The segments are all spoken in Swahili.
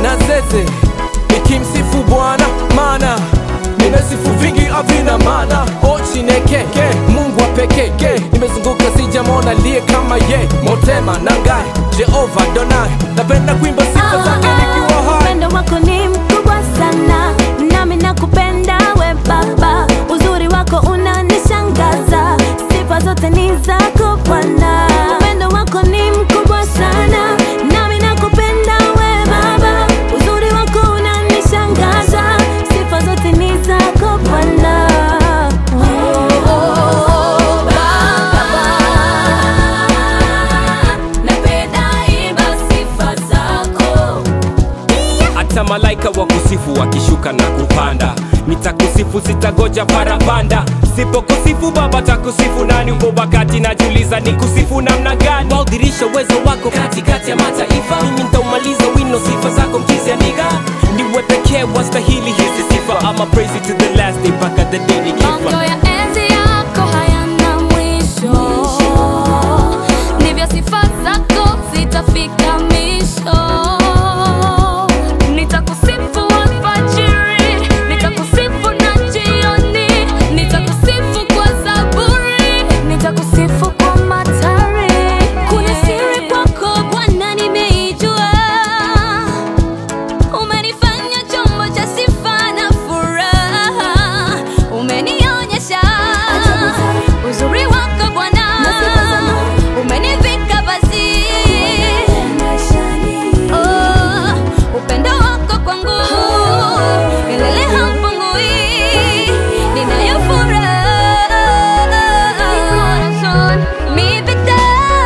na zeze nikimsifu Bwana maana nimesifu vingi havina maana ochinekeke Mungu wa pekee nimezunguka sijamwona liye kama ye Motema Nangai Jehova Donai napenda kuimba sifa zake nikiwa hai Upendo wako ni mkubwa sana, nami nakupenda we Baba. Uzuri wako unanishangaza, sifa zote ni zako Bwana. Upendo wako ni mkubwa sana, nami nakupenda we Baba. Uzuri wako unanishangaza, sifa zote ni zako Bwana. Oh, Baba, napenda imba sifa zako. hata malaika wa kusifu wakishuka na kupanda nitakusifu sitagoja parapanda sipokusifu baba takusifu nani upo wakati najiuliza ni kusifu namna gani waudhirisha uwezo wako katikati ya mataifa mimi ntaumaliza wino sifa zako mkiziandika ndiwe pekee wastahili hizi sifa ama praise it to the last day mpaka the day nikifa Mambo ya enzi yako hayana mwisho, ndivyo sifa zako zitafika misho. Nitakusifu alfajiri, nitakusifu na jioni, nitakusifu kwa zaburi, nitakusifu kwa matari. Kuna siri kwako Bwana nimeijua Umenifanya chombo cha sifa na furaha, umenionyesha uzuri wako Bwana, umenivika vazi oh, upendo wako kwangu milele haupungui, ninayo furaha mi vida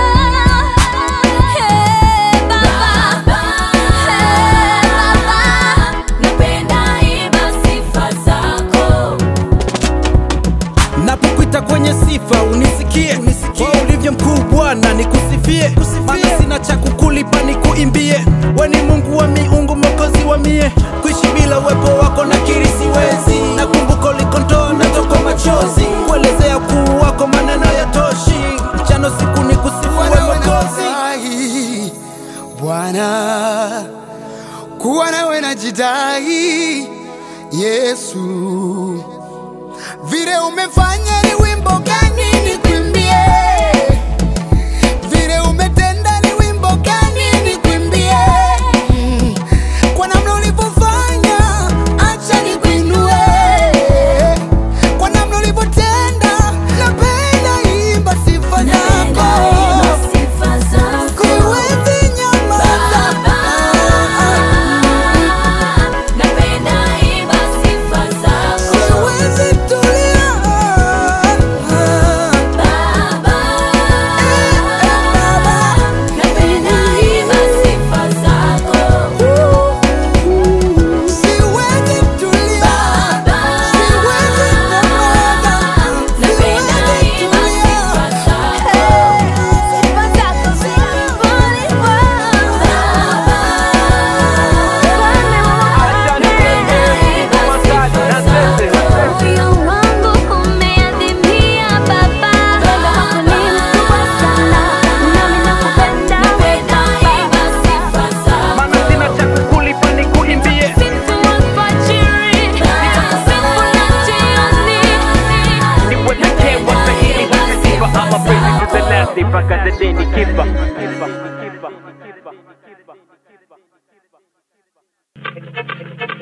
Hey, Baba, Hey, Baba, napenda imba sifa zako. napokwita kwenye sifa unisikie, kwa ulivyo mkuu Bwana nikusifie, maana sina cha kukulipa nikuimbie. We ni Mungu wa miungu, mwokozi wa mie, kuishi bila uwepo wako na kiri siwezi. Nakumbuka ulikontoa natoka machozi, kuelezea ukuu wako maneno ya toshi, mchana siku ni kusifu we Mwokozi. Wanafurahi, Bwana kuwa nawe najidai Yesu, vile umefanya ni wimbo gani nikwimbie? Vile umetenda ni wimbo gani nikwimbie? Mm, Kwa namna ulivyofanya, acha nikuinue. Kwa namna ulivyotenda, napenda imba sifa zako. Siwezi nyamaza. Siwezi tulia. Siwezi tulia. Siwezi nyamaza. Siwezi tulia. Moyo wangu umeadhimia Baba, upendo wako ni mkubwa sana, nami nakupenda we Baba. maana sina cha kukulipa nikuimbie Sifu alfajiri, nitakusifu na jioni. niwe pekee wastahili hizi sifa ama praise it to the last day mpaka the day nikifa